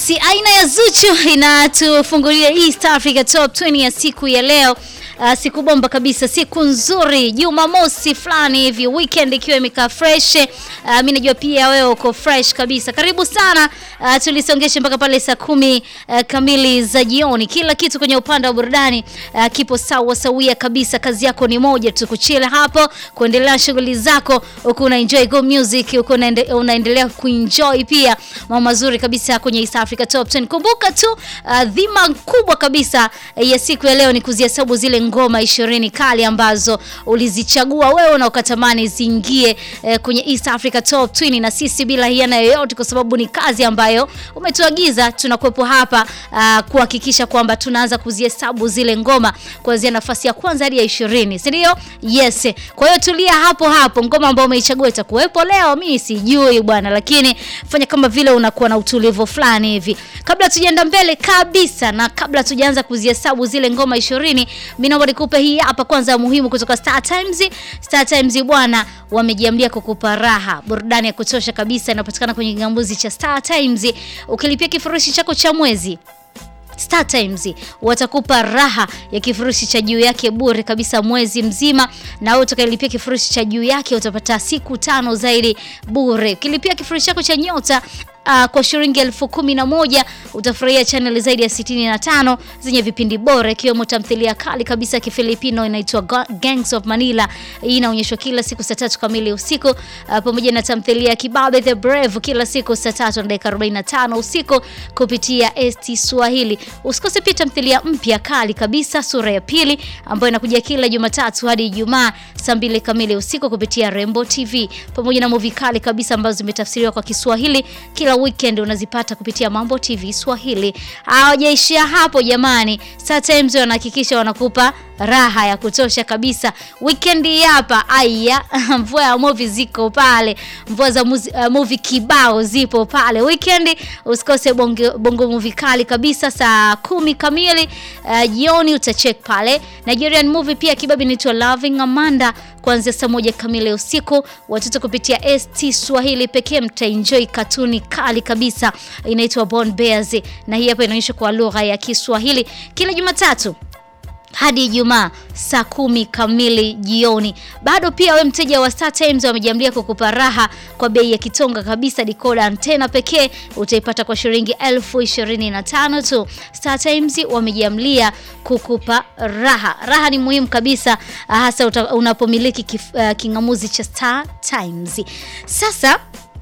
Yes, aina ya Zuchu inatufungulia East Africa Top 20 ya siku ya leo. Uh, siku bomba kabisa, siku nzuri, Jumamosi fulani hivi, weekend ikiwa imekaa fresh. Uh, mimi najua pia wewe uko fresh kabisa. Karibu sana, uh, tulisongeshe mpaka pale saa kumi uh, kamili za jioni. Kila kitu kwenye upande wa burudani uh, kipo sawa sawia kabisa. Kazi yako ni moja tu, kuchila hapo, kuendelea shughuli zako, uko una enjoy go music, uko unaende, unaendelea kuenjoy pia mambo mazuri kabisa kwenye East Africa Top 10. Kumbuka tu uh, dhima kubwa kabisa uh, ya siku ya leo ni kuzihesabu zile ngoma ishirini kali ambazo ulizichagua wewe na ukatamani ziingie eh, kwenye East Africa Top 20 na sisi bila hiana yoyote, kwa sababu ni kazi ambayo umetuagiza. Tunakuwepo hapa uh, kuhakikisha kwamba tunaanza kuzihesabu zile ngoma kuanzia nafasi ya kwanza hadi ya ishirini, si ndio? Yes. Kwa hiyo tulia hapo hapo, ngoma ambayo umeichagua itakuwepo leo, mimi sijui bwana, lakini fanya kama vile unakuwa na utulivu fulani hivi. Kabla tujaenda mbele kabisa na kabla tujaanza kuzihesabu zile ngoma ishirini, mimi naomba nikupe hii hapa kwanza muhimu kutoka Star Times. Star Times bwana, wamejiambia kukupa raha, burudani ya kutosha kabisa inapatikana kwenye kingamuzi cha Star Times. Ukilipia kifurushi chako cha mwezi Star Times watakupa raha ya kifurushi cha juu yake bure kabisa mwezi mzima, na wewe utakayelipia kifurushi cha juu yake utapata siku tano zaidi bure. Ukilipia kifurushi chako cha nyota Uh, kwa shilingi elfu kumi na moja utafurahia channel zaidi ya 65 zenye vipindi bora ikiwemo tamthilia kali kabisa ya Kifilipino inaitwa Gangs of Manila. Hii inaonyeshwa kila siku saa tatu kamili usiku, uh, pamoja na tamthilia ya Kibabe the Brave kila siku saa tatu na dakika 45 usiku kupitia ST Swahili. Usikose pia tamthilia mpya kali kabisa sura ya pili ambayo inakuja kila Jumatatu hadi Ijumaa saa mbili kamili usiku kupitia Rembo TV, pamoja na movie kali kabisa ambazo zimetafsiriwa kwa Kiswahili kila weekend unazipata kupitia Mambo TV Swahili. Hawajaishia hapo jamani, Star Times wanahakikisha wanakupa raha ya kutosha kabisa weekend hapa. Aya, mvua ya movie ziko pale, mvua za muzi, uh, movie kibao zipo pale weekend. Usikose bongo, bongo movie kali kabisa saa kumi kamili uh, jioni utacheck pale. Nigerian movie pia kibabi inaitwa Loving Amanda kuanzia saa moja kamili usiku. Watoto kupitia ST Swahili pekee mtaenjoy katuni kali kabisa inaitwa Born Bears, na hii hapa inaonyesha kwa lugha ya Kiswahili kila Jumatatu hadi Ijumaa saa kumi kamili jioni. Bado pia we mteja wa Star Times wamejiamlia kukupa raha kwa bei ya kitonga kabisa. Dikoda antena pekee utaipata kwa shilingi elfu ishirini na tano tu. Star Times wamejiamlia kukupa raha. Raha ni muhimu kabisa, hasa unapomiliki uh, kingamuzi cha Star Times. Sasa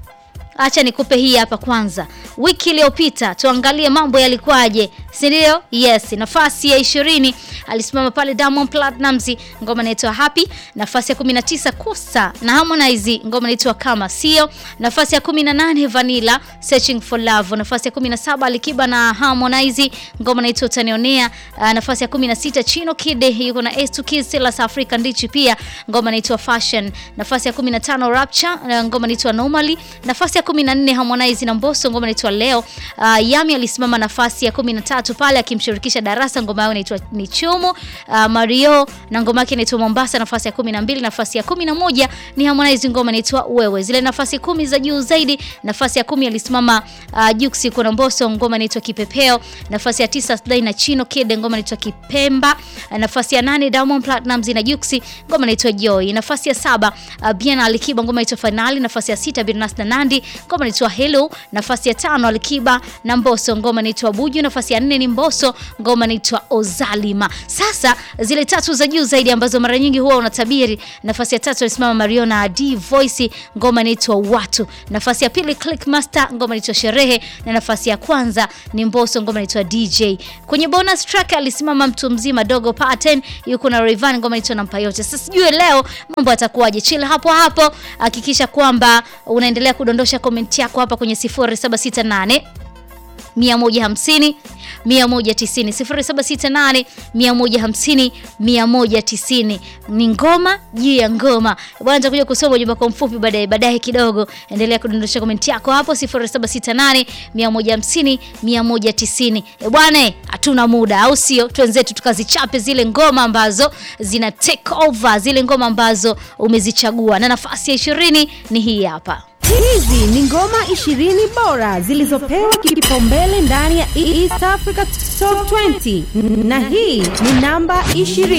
Acha nikupe hii hapa kwanza. Wiki iliyopita tuangalie mambo yalikuwaje, si ndio? Yes, nafasi ya ishirini alisimama pale Diamond Platnumz, ngoma inaitwa Happy. Nafasi ya 19 Kusa na Harmonize, ngoma inaitwa Kama Sio. Nafasi ya 18 Vanilla Searching for Love. Nafasi ya 17 Alikiba na Harmonize, ngoma inaitwa Utanionea. Uh, nafasi ya 16 Chino Kid yuko na S2 Kids South Africa ndichi pia, ngoma inaitwa Fashion. Nafasi ya 15 Rapture, ngoma inaitwa Normally. Nafasi ya 14 Harmonize na Mbosso, ngoma inaitwa Leo. Uh, Yami alisimama nafasi ya 13 pale akimshirikisha Darasa, ngoma yao inaitwa ni Chumu. Uh, Mario na ngoma yake inaitwa Mombasa, nafasi ya 12. Nafasi ya 11 ni Harmonize, ngoma inaitwa Wewe. Zile nafasi kumi za juu zaidi, nafasi ya kumi alisimama uh, Jux kuna Mbosso, ngoma inaitwa Kipepeo. Nafasi ya tisa Slay na Chino Kid, ngoma inaitwa Kipemba. Uh, nafasi ya nane Diamond Platnumz na Jux, ngoma inaitwa Joy. Nafasi ya saba uh, Bien Alikiba, ngoma inaitwa Finali. Nafasi ya sita Birnas na Nandi, ngoma inaitwa Hello. Nafasi ya tano Alikiba na Mbosso, ngoma inaitwa Buju. Nafasi ya nne ni Mbosso, ngoma inaitwa Ozalima. Sasa zile tatu za juu zaidi ambazo mara nyingi huwa unatabiri, nafasi ya tatu alisimama Mario na D Voice, ngoma inaitwa Watu. Nafasi ya pili Click Master, ngoma inaitwa Sherehe, na nafasi ya kwanza ni Mbosso, ngoma inaitwa DJ. Kwenye bonus track alisimama mtu mzima Dogo Pattern, yuko na Rayvanny, ngoma inaitwa Nampa Yote. Sasa sijui leo mambo yatakuwaje? Chill hapo hapo, hakikisha kwamba unaendelea kudondosha comment yako hapa kwenye 0768 150 190 0768 150 190. Ni ngoma juu ya ngoma bwana. Nitakuja kusoma ujumbe kwa mfupi baadaye baadaye kidogo. Endelea kudondosha komenti yako hapo 0768 150 190. E bwana, hatuna muda, au sio? Twenzetu tukazichape zile ngoma ambazo zina take over, zile ngoma ambazo umezichagua, na nafasi ya ishirini ni hii hapa. Hizi ni ngoma 20 bora zilizopewa kipaumbele ndani ya East Africa Top 20 na hii ni namba 20.